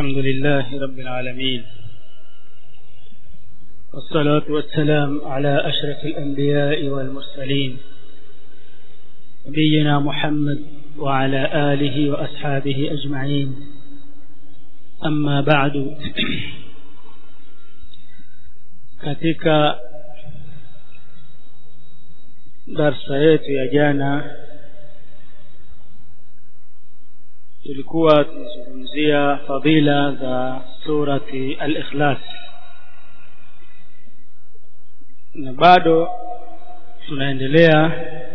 الحمد لله رب العالمين والصلاة والسلام على أشرف الأنبياء والمرسلين نبينا محمد وعلى آله وأصحابه أجمعين أما بعد katika darsa yetu ya jana tulikuwa tunazungumzia fadila za surati al-ikhlas na bado tunaendelea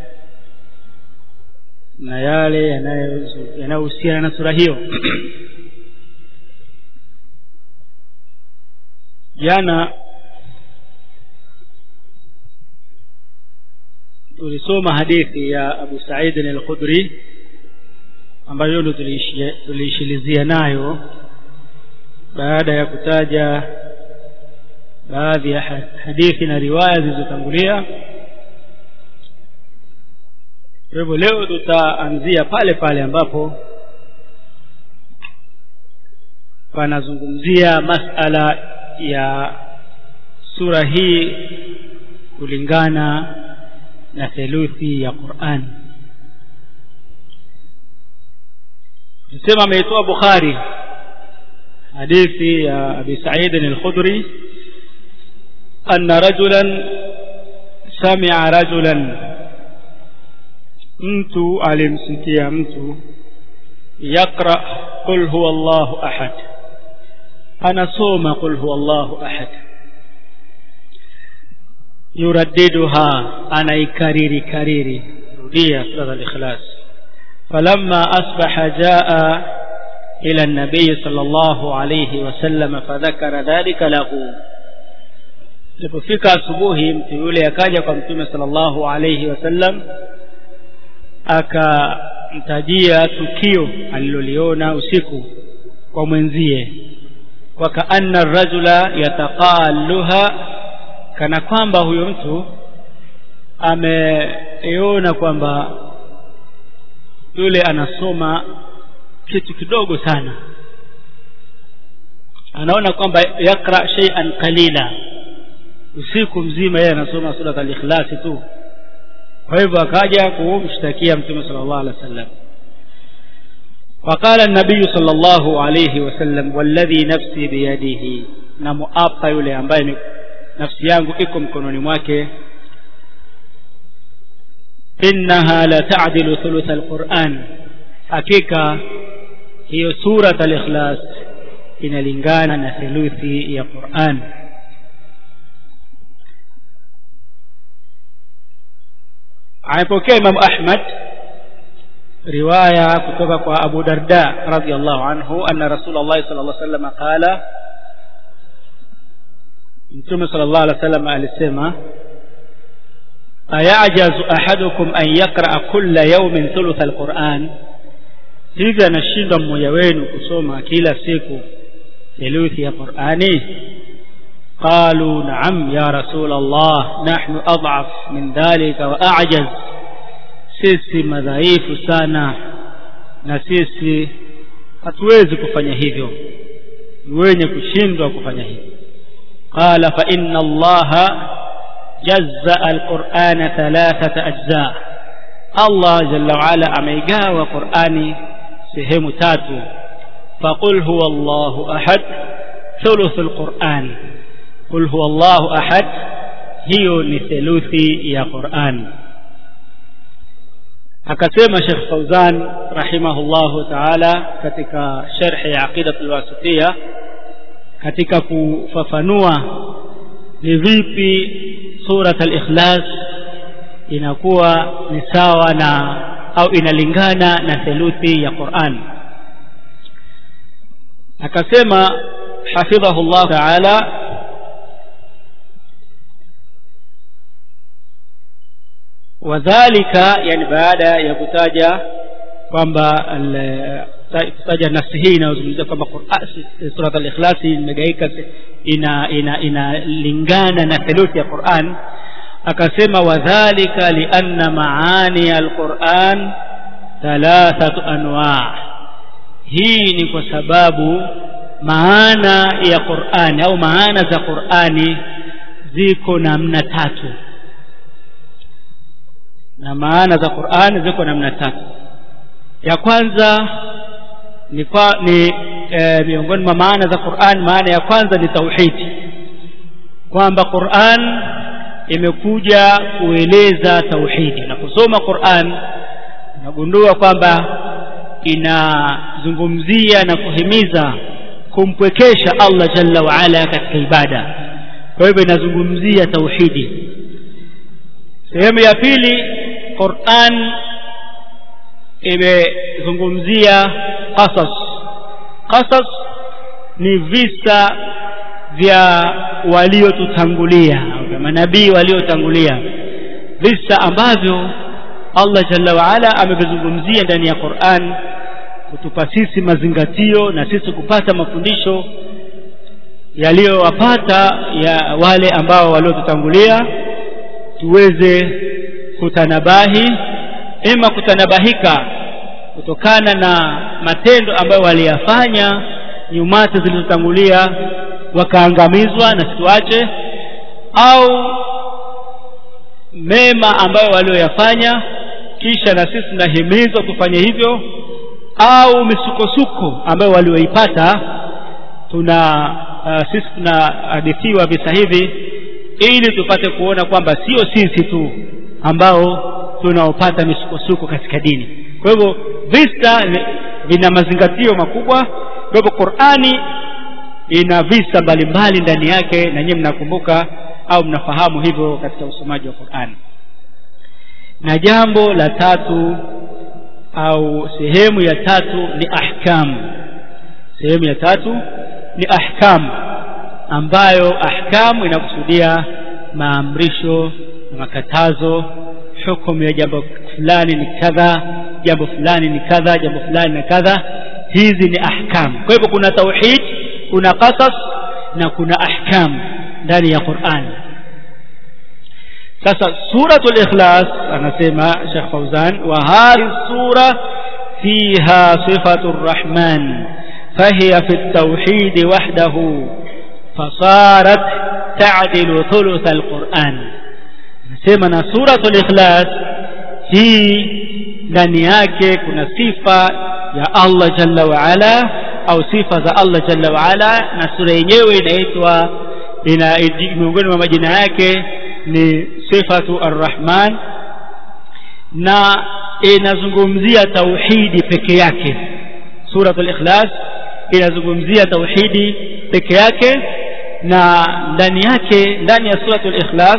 na yale yanayohusiana na sura hiyo jana tulisoma hadithi ya Abu Sa'id al-Khudri ambayo ndo tuliishilizia nayo baada ya kutaja baadhi ya hadithi na riwaya zilizotangulia kwa hivyo leo tutaanzia pale pale ambapo panazungumzia masala ya sura hii kulingana na theluthi ya Qur'an Nasema ameitoa Bukhari hadithi ya Abi Sa'id al-Khudri anna rajulan sami'a rajulan mtu alimsikia mtu yaqra qul huwa Allahu ahad anasoma qul huwa Allahu ahad yuraddiduha anaikariri kariri rudia sura al-ikhlas فلما أصبح جاء إلى النبي صلى الله عليه وسلم فذكر ذلك له lipofika asubuhi mtu yule akaja kwa mtume sallallahu alayhi wasallam akamtajia tukio aliloliona usiku kwa mwenzie wakaanna rajula yataqalluha kana kwamba huyo mtu ameona kwamba yule anasoma kitu kidogo sana anaona kwamba yakra shay'an qalila usiku mzima yeye anasoma sura al-ikhlas tu kwa hivyo akaja kumshtakia mtume sallallahu alaihi wasallam فقال النبي صلى الله عليه وسلم والذي نفسي بيده na muapa yule ambaye nafsi yangu iko mkononi mwake innaha la ta'dilu thuluth alquran hakika hiyo surat al-ikhlas inalingana na theluthi ya Qur'an aipokea Imam Ahmad riwaya kutoka kwa Abu Darda radhiyallahu anhu anna Rasulullah sallallahu alaihi wasallam qala Mtume sallallahu alaihi wasallam alisema ayajazu ahadukum an yaqra kulla yawmin thuluth alquran hivi anashindwa mmoja wenu kusoma kila siku theluthi ya qurani qalu na'am ya rasul allah nahnu ad'af min dhalika wa a'jaz sisi madhaifu sana na sisi hatuwezi kufanya hivyo wenye kushindwa kufanya hivyo qala fa inna allaha جزأ القرآن ثلاثة أجزاء الله جل وعلا أميقاوى قرآني سهم تاتو فقل هو الله أحد ثلث القرآن قل هو الله أحد هي لثلثي يا قرآن akasema Sheikh Fauzan rahimahullahu ta'ala katika sharhi ya aqidatul wasitiyya katika kufafanua ni vipi surat al-ikhlas inakuwa ni sawa na au inalingana na theluthi ya Qur'an akasema hafidhahullah ta'ala wadhālika yani baada ya kutaja kwamba kutaja nafsi hii inayozungumzia kwamba surat al-ikhlas imegaika ina ina inalingana na theluthi ya Qur'an akasema wadhālika lianna maani al-Qur'an thalathatu anwa' hii ni kwa sababu maana ya Qur'ani au maana za Qur'ani ziko namna tatu na maana za Qur'ani ziko namna tatu ya kwanza ni, kwa, ni e, miongoni mwa maana za Qur'an maana ya kwanza ni tauhidi kwamba Qur'an imekuja kueleza tauhidi na kusoma Qur'an unagundua kwamba inazungumzia na kuhimiza kumpwekesha Allah jalla wa ala katika ibada kwa hivyo inazungumzia tauhidi sehemu ya pili Qur'an imezungumzia qasas qasas ni visa vya waliotutangulia vya manabii waliotangulia visa ambavyo Allah jalla wa ala amevizungumzia ndani ya Qur'an kutupa sisi mazingatio na sisi kupata mafundisho yaliyowapata ya wale ambao waliotutangulia tuweze kutanabahi ima kutanabahika kutokana na matendo ambayo waliyafanya nyumati zilizotangulia wakaangamizwa na situache au mema ambayo walioyafanya kisha na sisi tunahimizwa kufanya hivyo au misukosuko ambayo walioipata tuna uh, sisi tunahadithiwa visa hivi ili tupate kuona kwamba sio sisi tu ambao tunaopata misukosuko katika dini kwa hivyo visa vina mazingatio makubwa kwa hivyo Qur'ani ina visa mbalimbali ndani yake na nyinyi mnakumbuka au mnafahamu hivyo katika usomaji wa Qur'ani na jambo la tatu au sehemu ya tatu ni ahkam sehemu ya tatu ni ahkam ambayo ahkamu inakusudia maamrisho na makatazo hukumu ya jambo fulani ni kadha jambo fulani ni kadha jambo fulani ni kadha hizi ni ahkam kwa hivyo kuna tauhid kuna qasas na kuna ahkam ndani ya Qur'an sasa suratul ikhlas anasema Sheikh Fauzan wa hadhi sura fiha sifatur rahman فهي في التوحيد وحده فصارت تعدل ثلث القرآن نسمى سورة الإخلاص hii ndani yake kuna sifa ya Allah jalla wa ala au sifa za Allah jalla wa ala na sura yenyewe inaitwa ina miongoni mwa majina yake ni sifatu arrahman na inazungumzia tauhidi peke yake suratul ikhlas inazungumzia tauhidi peke yake na ndani yake ndani ya suratul ikhlas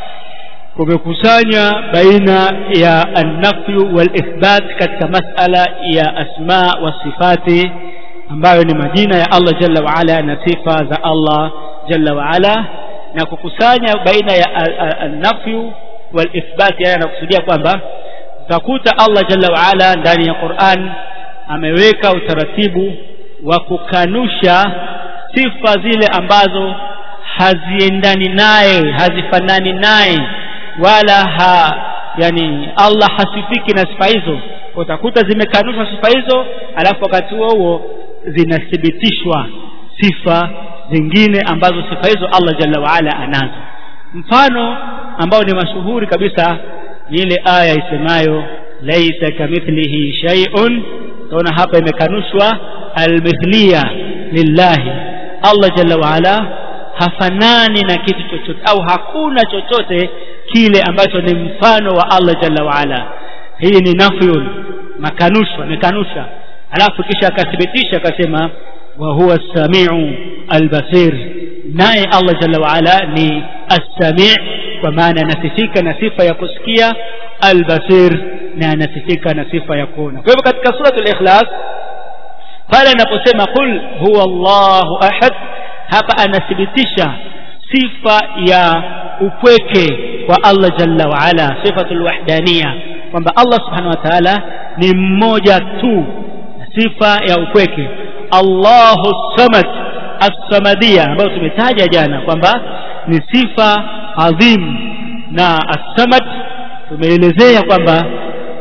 kumekusanya baina ya an-nafyu wal ithbat katika masala ya asma wa sifati ambayo ni majina ya Allah jalla wa ala na sifa za Allah jalla wa ala na kukusanya baina ya an-nafyu wal ithbat haya yanakusudia kwamba utakuta Allah jalla wa ala ndani ya Qur'an ameweka utaratibu wa kukanusha sifa zile ambazo haziendani naye hazifanani naye wala ha yani Allah hasifiki na sifa hizo utakuta zimekanushwa sifa hizo alafu wakati huo huo zinathibitishwa sifa zingine ambazo sifa hizo Allah jalla waala anazo mfano ambao ni mashuhuri kabisa ni ile aya isemayo laisa kamithlihi shay'un utaona hapa imekanushwa almithliya lillahi Allah jalla waala hafanani na kitu chochote au hakuna chochote kile ambacho ni mfano wa Allah jalla waala hii ni nafyun makanusho amekanusha alafu kisha akathibitisha akasema wa huwa as-sami'u al-basir naye Allah jalla waala ni as-sami' kwa maana anasifika na sifa ya kusikia al-basir na anasifika na sifa ya kuona kwa hivyo katika suratul ikhlas pale anaposema qul huwa Allahu ahad hapa anathibitisha sifa ya upweke wa Allah jalla wa ala sifatul wahdaniya kwamba Allah subhanahu wa ta'ala ni mmoja tu sifa ya upweke Allahu samad as-samadiyya ambayo tumetaja jana kwamba ni sifa adhim na as-samad tumeelezea kwamba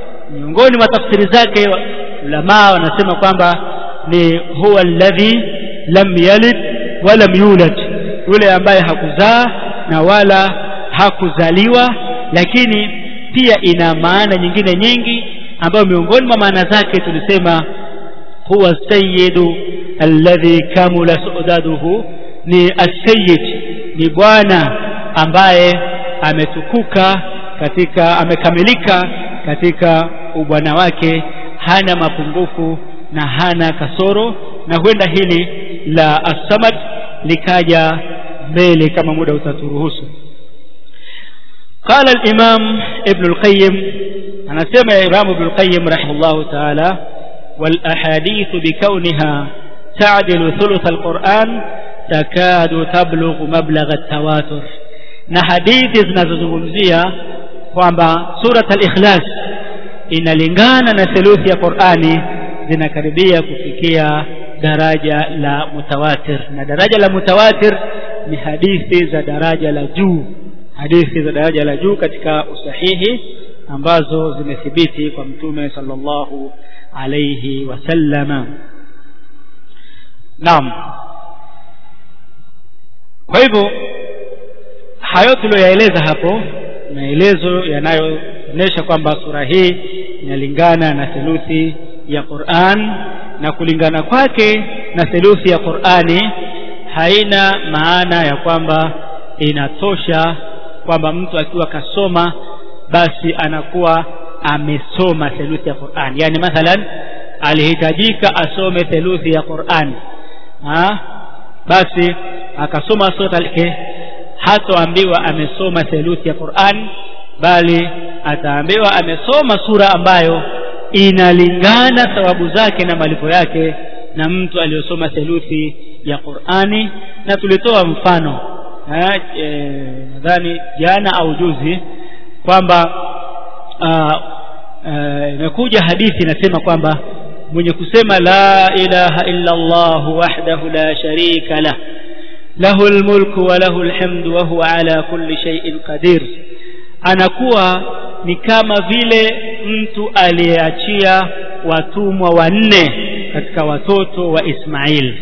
miongoni mwa tafsiri zake ulama wanasema kwamba ni huwa alladhi lam yalid walam yulad yule ambaye hakuzaa na wala hakuzaliwa lakini pia ina maana nyingine nyingi ambayo miongoni mwa maana zake tulisema huwa sayyidu alladhi kamula sudaduhu ni as-sayyid ni bwana ambaye ametukuka katika amekamilika katika ubwana wake hana mapungufu na hana kasoro na huenda hili la as-samad likaja mbele kama muda utaturuhusu قال الإمام ابن القيم أنا سمع إمام ابن القيم رحمه الله تعالى والأحاديث بكونها تعدل ثلث القرآن تكاد تبلغ مبلغ التواتر na hadithi zinazozungumzia kwamba surat al-ikhlas inalingana na theluthi ya Qur'ani zinakaribia kufikia daraja la mutawatir na daraja la mutawatir ni hadithi za daraja la juu hadithi za daraja la juu katika usahihi ambazo zimethibiti kwa mtume sallallahu alayhi wasallama naam kwa hivyo hayo tuliyoyaeleza hapo maelezo yanayoonyesha kwamba sura hii inalingana na theluthi ya Qur'an na kulingana kwake na theluthi ya Qur'ani haina maana ya kwamba inatosha kwamba mtu akiwa kasoma basi anakuwa amesoma theluthi ya Qur'an yani mathalan alihitajika asome theluthi ya Qur'an ha? basi akasoma sura al hatoambiwa amesoma theluthi ya Qur'an bali ataambiwa amesoma sura ambayo inalingana thawabu zake na malipo yake na mtu aliyosoma theluthi ya Qur'ani na tulitoa mfano nadhani e, jana au juzi kwamba imekuja hadithi inasema kwamba mwenye kusema la ilaha illa Allah wahdahu la sharika lah له الملك وله الحمد وهو على كل شيء قدير anakuwa ni kama vile mtu aliyeachia watumwa wanne katika watoto wa Ismail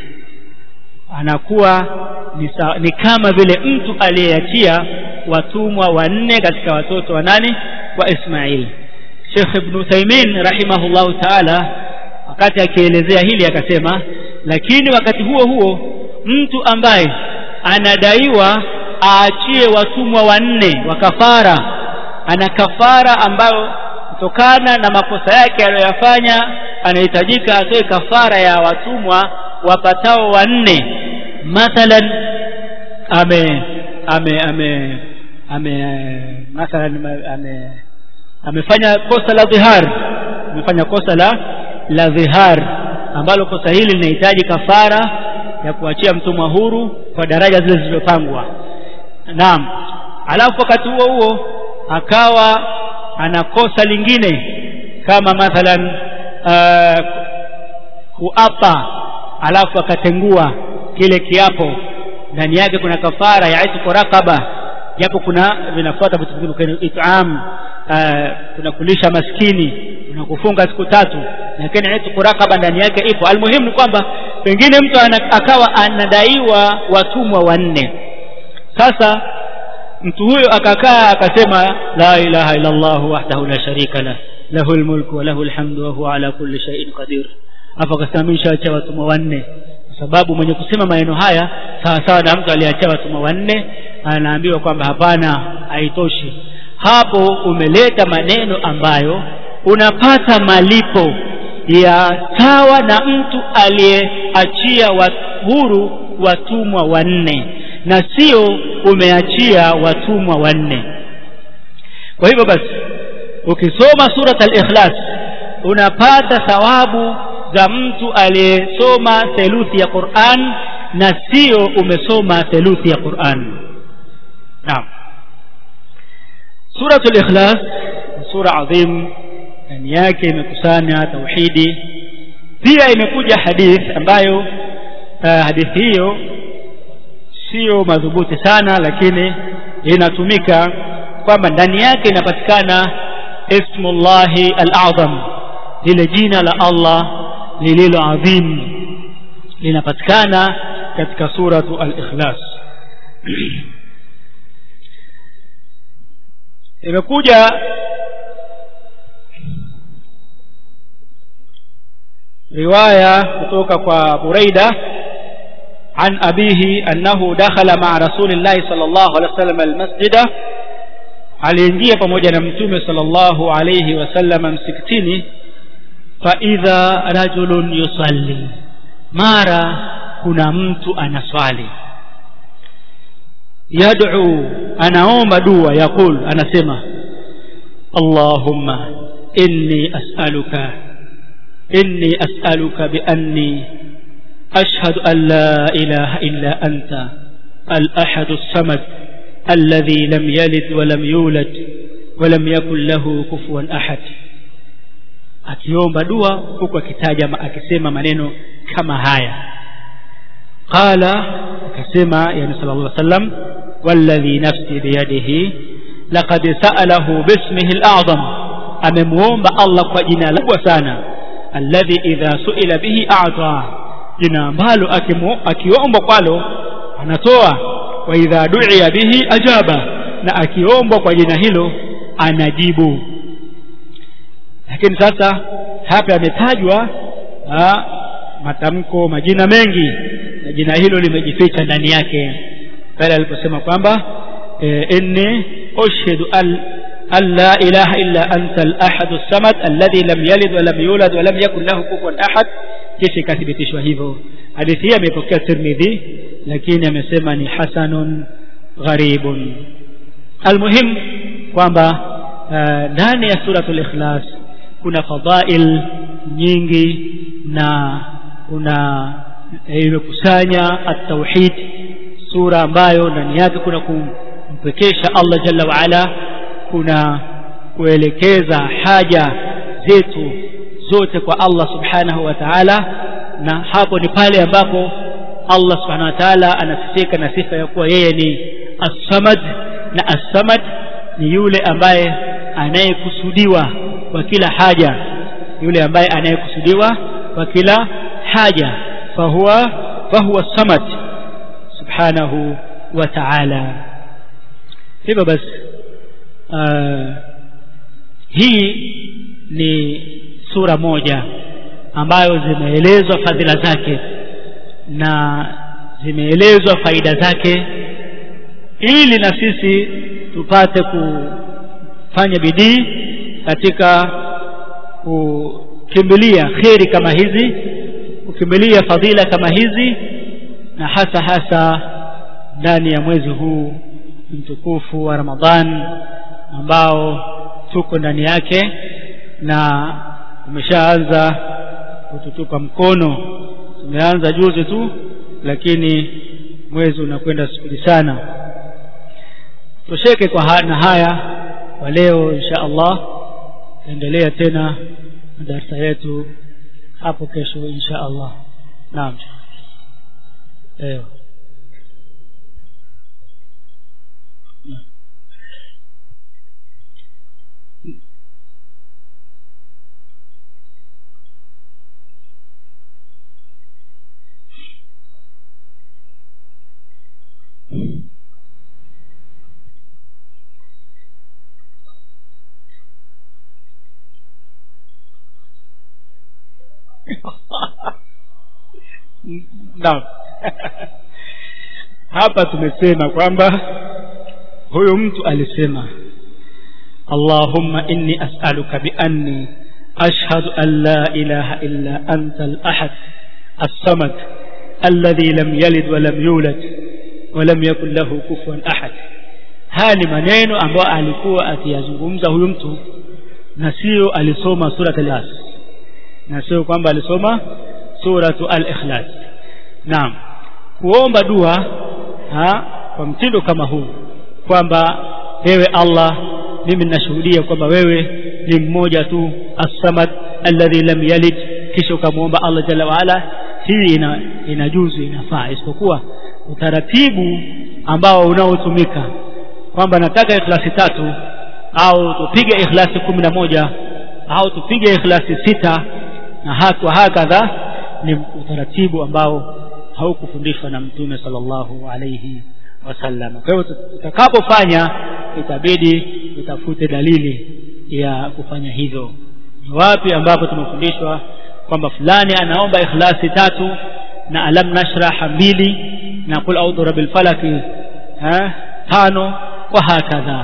anakuwa ni, ni kama vile mtu aliyeachia watumwa wanne katika watoto wa nani wa Ismail Sheikh Ibn Taymin rahimahullahu ta'ala wakati akielezea hili akasema lakini wakati huo huo mtu ambaye anadaiwa aachie watumwa wanne wa kafara ana kafara ambayo kutokana na makosa yake aliyoyafanya anahitajika atoe kafara ya watumwa wapatao wanne mathalan ame ame ame ame mathalan ame amefanya kosa la dhihar amefanya kosa la la dhihar ambalo kosa hili linahitaji kafara ya kuachia mtumwa huru kwa daraja zile zilizopangwa naam alafu wakati huo huo akawa ana kosa lingine kama mathalan uh, kuapa alafu akatengua kile kiapo ndani yake kuna kafara ya itqu raqaba japo kuna vinafuata vitu vingine kuna it'am uh, kuna kulisha maskini kuna kufunga siku tatu lakini itqu raqaba ndani yake ipo almuhimu ni kwamba pengine mtu akawa anadaiwa watumwa wanne sasa mtu huyo akakaa akasema la ilaha illa Allah wahdahu la sharika la lahu almulku wa lahu alhamdu wa huwa ala kulli shay'in qadir hapo akasamisha acha watumwa wanne kwa sababu mwenye kusema maneno haya sawa sawa na mtu aliacha watumwa wanne anaambiwa kwamba hapana haitoshi hapo umeleta maneno ambayo unapata malipo ya sawa na mtu aliyeachia huru watumwa wanne na sio umeachia watumwa wanne kwa hivyo basi ukisoma surat al-ikhlas unapata thawabu za mtu aliyesoma theluthi ya Qur'an na sio umesoma theluthi ya Qur'an naam suratul ikhlas sura adhim ndani yake imekusanya tauhidi pia imekuja hadith ambayo uh, hadithi hiyo sio madhubuti sana lakini inatumika kwamba ndani yake inapatikana ismullahi al-azam lile jina la Allah lililo adhim linapatikana katika suratu al-ikhlas imekuja riwaya kutoka kwa Buraida عن أبيه أنه دخل مع رسول الله صلى الله عليه وسلم المسجد aliingia pamoja na mtume sallallahu alayhi wasallam msikitini fa idha rajulun yusalli mara kuna mtu anaswali yad'u anaomba dua yaqul anasema allahumma inni as'aluka inni as'aluka bi anni ashhadu an la ilaha illa anta al-ahad as-samad الذي لم يلد ولم يولد ولم يكن له كفوا أحد akiomba dua huku akitaja akisema maneno kama haya qala akasema yani sallallahu alaihi wasallam walladhi nafsi biyadihi laqad sa'alahu bismihi al-a'zam amemuomba Allah kwa jina kubwa sana alladhi idha su'ila bihi a'ta jina ambalo akiomba kwalo anatoa wa idha du'iya bihi ajaba na akiombwa kwa jina hilo anajibu lakini sasa hapa yametajwa matamko majina mengi na jina hilo limejificha ndani yake pale aliposema kwamba e, inni ushhidu al an la ilaha illa anta al-ahad as-samad alladhi lam yalid wa lam yulad wa lam yakul lahu kufuwan ahad kisha ikathibitishwa hivyo hadithi hii amepokea Tirmidhi lakini amesema ni hasanun gharibun almuhim kwamba ndani uh, ya suratul ikhlas kuna fadhail nyingi na kuna imekusanya at-tauhid sura ambayo ndani yake kuna kumpekesha Allah jalla wa ala kuna kuelekeza haja zetu zote kwa Allah subhanahu wa ta'ala na hapo ni pale ambapo Allah subhanahu wa ta'ala anasifika na sifa ya kuwa yeye ni as-samad na as-samad ni yule ambaye anayekusudiwa kwa kila haja yule ambaye anayekusudiwa kwa kila haja fahuwa fahuwa samad subhanahu wa ta'ala hivyo basi uh, hii ni sura moja ambayo zimeelezwa fadhila zake na zimeelezwa faida zake ili na sisi tupate kufanya bidii katika kukimbilia kheri kama hizi kukimbilia fadhila kama hizi na hasa hasa ndani ya mwezi huu mtukufu wa Ramadhan ambao tuko ndani yake na umeshaanza kututupa mkono tumeanza juzi tu lakini mwezi unakwenda spidi sana tosheke kwa ha na haya kwa leo insha Allah endelea tena darasa yetu hapo kesho insha Allah naam eh naam hapa tumesema kwamba huyu mtu alisema Allahumma inni as'aluka bi anni ashhadu an la ilaha illa anta al-ahad as-samad alladhi lam yalid wa lam yulad wa lam yakul lahu kufuwan ahad haya ni maneno ambayo alikuwa akiyazungumza huyu mtu na sio alisoma surat al-ikhlas na sio kwamba alisoma suratu al-ikhlas naam kuomba dua ha, kwa mtindo kama huu kwamba wewe Allah mimi ninashuhudia kwamba wewe ni mmoja tu as-samad alladhi lam yalid kisha ukamwomba Allah jalla waala hii ina, inajuzu inafaa isipokuwa utaratibu ambao unaotumika kwamba nataka ikhlasi tatu au tupige ikhlasi kumi na moja au tupige ikhlasi sita na hakwa hakadha ni utaratibu ambao haukufundishwa na mtume sallallahu alayhi wasallam kwa hivyo tutakapofanya itabidi tutafute dalili ya kufanya hivyo ni wapi ambapo tumefundishwa kwamba fulani anaomba ikhlasi tatu na alam nashraha mbili na kul audhu rabbil falaki ha tano wa hakadha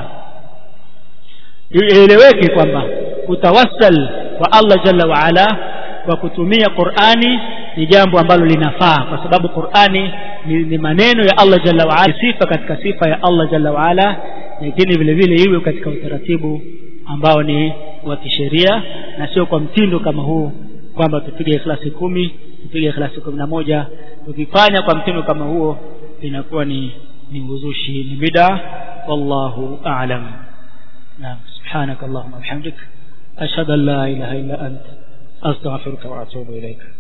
ieleweke kwamba kutawassal kwa Allah jalla wa ala kwa kutumia Qur'ani ni jambo ambalo linafaa kwa sababu Qur'ani ni, ni maneno ya Allah jalla wa ala sifa katika sifa ya Allah jalla wa ala lakini vile vile iwe katika utaratibu ambao ni wa kisheria na sio kwa mtindo kama huu kwamba tupige ikhlasi kumi tupige ikhlasi kumi na moja tukifanya kwa mtindo kama huo inakuwa ni ni uzushi ni bid'a wallahu a'lam naam subhanak allahumma wa bihamdik ashhadu an la ilaha illa anta astaghfiruka wa atubu ilaika